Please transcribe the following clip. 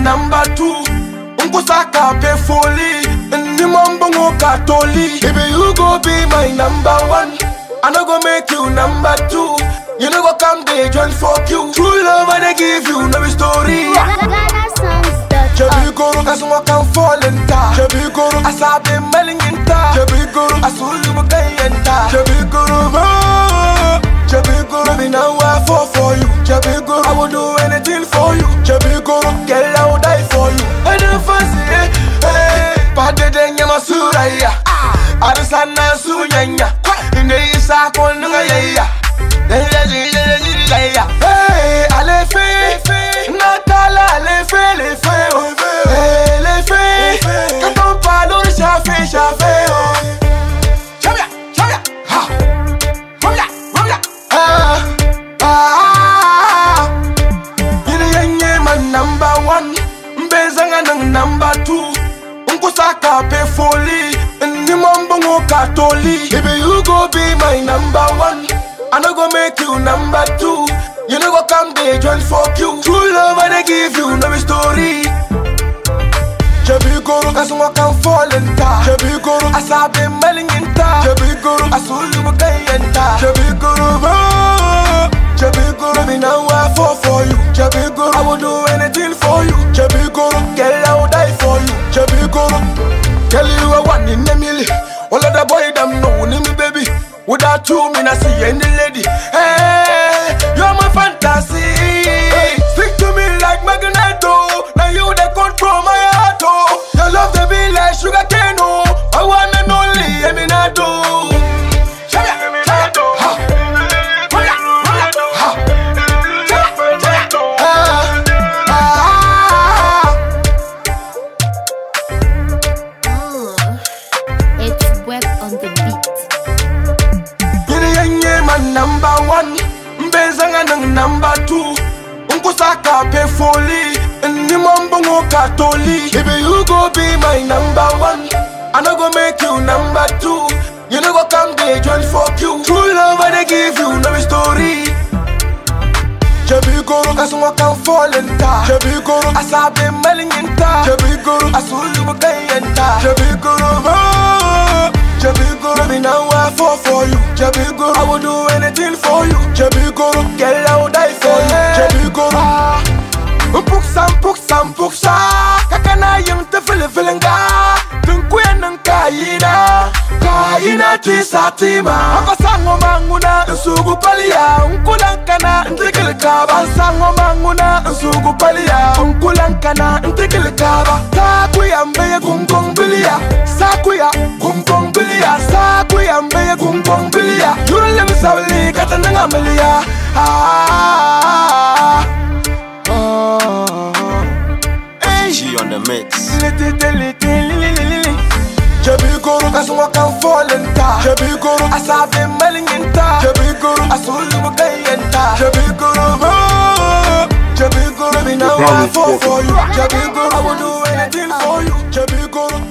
number two. Unkusaka pe foli, ni mambongo katoli. Baby, you go be my number one. I no go make you number two. You no go come dey join fuck you. True love I dey give you, no be story. Jebi goro kasuma kan folenta Jebi goro asabe melinginta Jebi goro asulu mukayenta Jebi goro mo Jebi goro me now I fall for you Jebi goro I will do anything for you Jebi goro girl I will die for you I don't fancy it hey Pade de nyama suraya Arusana sunyanya Ine isa konunga yaya Hey, allez fais, Natala, allez fais, les fais, oh, hey, les fais, quand on parle, on chafé, chafé, oh. Chavia, chavia, ha, chavia, chavia, ah, ah, Yini yenye man number one, mbezanga nang number two, unkusaka pe foli, ni mambongo katoli, baby you go be my number one. I no go make you number two. You no go come dey join fuck you. True love I dey give you, no be story. Jebi goro kasuma kan folenta. Jebi goro asabe melinginta. Jebi goro asulu mukayenta. Jebi goro mo. Jebi goro me now I fall for you. Jebi goro I will do anything for you. Jebi goro girl I will die for you. Jebi goro girl you are one in a million. All of the boy them know me baby. Without you, me not see any lady. Hey, you're my fantasy. Stick to me like magneto. Now you they control my heart. Oh, your love they be like sugar cane. Oh, I want and only Eminato. Shabia, shabia, ha. Shabia, shabia, ha. Shabia, shabia, ah, ah. It's web on the beat. Yini yenye man number one Mbezanga nang number two Unkusaka pe foli Ni mambongo katoli Baby you go be my number one I no go make you number two You no go come dey join fuck you True love I dey give you, no be story Jebi goro kasuma kan folenta Jebi goro asabe melinginta Jebi goro asulu mukayenta Jebi goro mo Jebi goro me now I fall for you Jebi goro I will do anything for you Jebi goro girl I will die for you Jebi goro Puksan puksan puksa Kakana yung te fili filinga Tunkuya ng kayina Kayina ti sa tima Ako sango manguna Nsugu palia Unkulang kana Ntikil kaba Sango manguna Nsugu palia Unkulang kana Ntikil kaba Sakuya mbeye kungkong bilia Sakuya kungkong bilia Sakuya mbeye kungkong bilia Yurule misawili Katananga milia Ah, ah, ah, ah. Hey. G on the mix. Jebi goro kasuma kan folenta Jebi goro asabe melinginta Jebi goro asulu mukayenta Jebi goro mo Jebi goro me now I fall for you Jebi goro I will do anything for you Jebi goro